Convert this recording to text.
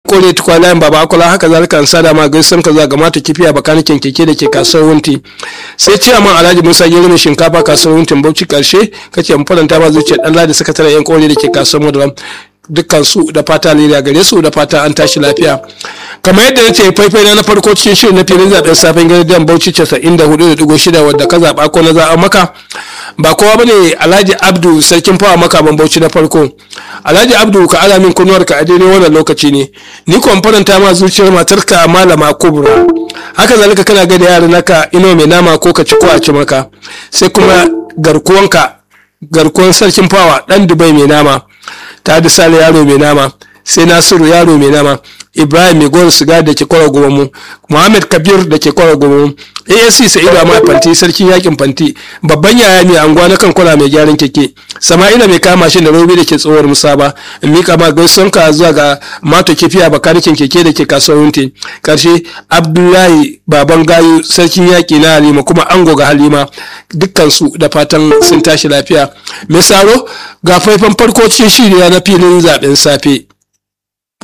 kore tukwa layin baba akola haka zalika an sada ma gaisan ka ga mata kifiya bakanikin keke da ke kasuwar wunti sai ciyaman alhaji musa gero mai shinkafa kasuwar wuntin bauchi karshe kace mu faranta ma zuciyar dan ladi sakataren yan kore da ke kasuwar madaram dukkan su da fata lera gare su da fata an tashi lafiya kamar yadda na ce faifai na na farko cikin shirin na filin zaben safen gidan bauchi 94.6 wadda ka zaɓa ko na zaɓa maka ba kowa bane alhaji abdu sarkin fawa makaman bauchi na farko alhaji abdu ka ala min kunuwar ka a daidai wannan lokaci ne ni ko faranta ma zuciyar matarka malama kubra haka zalika kana ga da yaran naka ino mai nama ko ka ci ko a ci maka sai kuma garkuwanka garkuwan sarkin fawa dan dubai mai nama ta sale yaro mai nama sai nasiru yaro mai nama ibrahim mai gowar siga da ke kwara mu muhammad kabir da ke kwara mu asc sa'idu amma fanti sarkin yakin fanti babban yaya mai anguwa na kan kwala mai gyaran keke sama'ila mai kama shi da robi da ke tsohuwar musaba in mika ma gaisuwan ka zuwa ga mato kifiya bakanikin keke da ke kasuwar wunti karshe abdullahi baban gayu sarkin yaki na halima kuma ango ga halima dukkansu da fatan sun tashi lafiya mai saro ga faifan farko cikin shirya na filin zaben safe